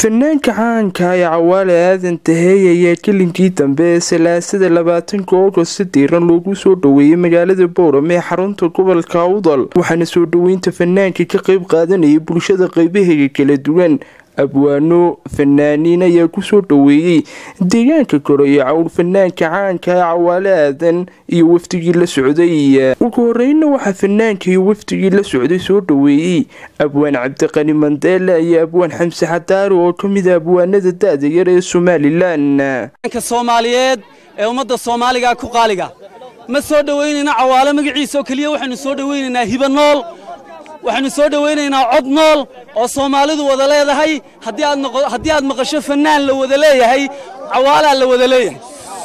fanaanka caanka ee cawaale aadan taheey ayaa kelinkii dambe ee salaasada labaatanka ogost diiran loogu soo dhoweeyey magaalada boorame ee xarunta gobolka awdal waxaana soo dhoweynta fanaanka ka qeyb qaadanayay bulshada qeybaheega kala duwan abwaano fanaaniin ayaa kusoo dhoweeyey deegaanka koreeye cawl fanaanka caanka ee cawaale aadan iyo wafdigii la socday ugu horeyna waxaa fanaanka iyo wafdigii la socday soo dhoweeyey abwaan cabdiqani mandeele iyo abwaan xamse xadaari oo ka mid a abwaanada da-da yar ee somalilan soomaaliyeed ee ummadda soomaaliga ku qaaliga ma soo dhoweynayna cawaale magaciisa oo keliya waxaynu soo dhoweynaynaa hiba nool waxaynu soo dhowaynaynaa cod nool oo soomaalidu wada leedahay haddii aad maqasho fannaan la wada leeyahay cawaalaa la wada leeyahay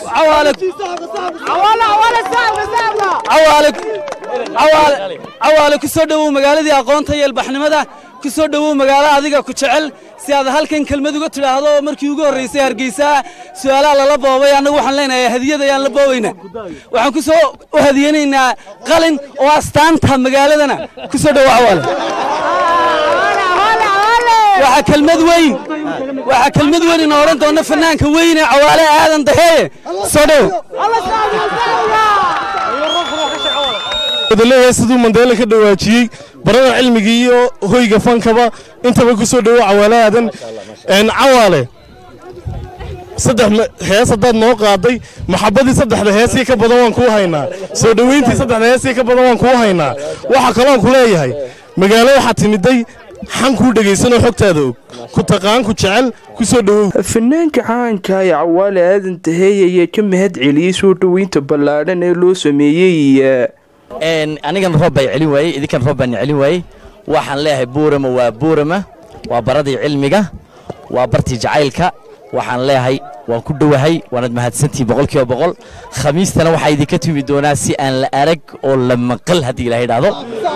cawaale ku soo dhowow magaaladii aqoonta iyo ilbaxnimada ku soo dhowow magaalo adiga ku jecel si aad halkan kelmad uga tidhaahdo oo markii ugu horraysay hargeysaa su'aalaha lala boobay annagu waxaan leenahay hadiyad ayaan la boobaynaa waxaan ku soo u hadiyanaynaa qalin oo astaanta magaaladana ku soo dhowow cawaale waxaa kelmad weyn waxaa kelmad weyn ina odhan doona fanaanka weyne cawaale aadan daheeye soo dhowow wadaleeyahay siduu mandeele ka dhawaajiyey barada cilmiga iyo hoyga fankaba intaba ku soo dhowo cawaale aadan cawaale saddex hees haddaad noo qaaday maxabadii saddexda heesii ka badan waan kuu haynaa soo dhoweyntii saddexda heesii ka badan waan kuu haynaa waxaa kaloon ku leeyahay magaalo waxaa timiday xan kuu dhegaysanoo xogtaada og ku taqaan ku jecel ku soo dhowow fanaanka caanka ee cawaale aadan taheey ayaa ka mahad celiyey soo dhoweynta ballaadhan ee loo sameeyey anigan roob baa celin waayey idinkan roob baan celin waayey waxaan leeyahay buurama waa buurama waa baradii cilmiga waa bartii jacaylka waxaan leeyahay waan ku dhowahay waanad mahadsantihin boqolkiiba boqol khamiistana waxaa idinka tumi doonaa si aan la arag oo la maqal haddii ilaha idhaahdo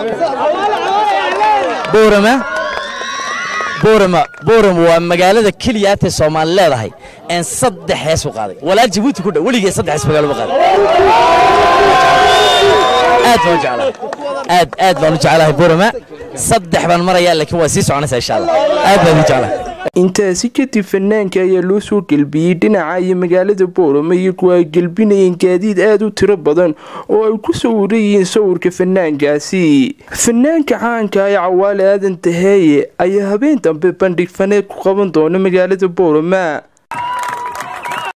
buurama buurama buurama waa magaalada keliyaatee soomaali leedahay een saddex hees u qaaday walaal jabuuti ku dhow weligee saddex hees magaalo ma qaaday aad baan u jeclahay aad aad baan u jeclahay buurama saddex baan marayaa laakiin waa sii soconaysaa insha allah aad baan u jeclahay intaasi kadib fanaanka ayaa loo soo gelbiyey dhinaca iyo magaalada boorame iyagu ay gelbinayeen gaadiid aada u tiro badan oo ay ku sawirayihiin sawirka fanaankaasi fanaanka caanka ee cawaale aadan taheeye ayaa habeen dambe bandhig faneed ku qaban doona magaalada boorama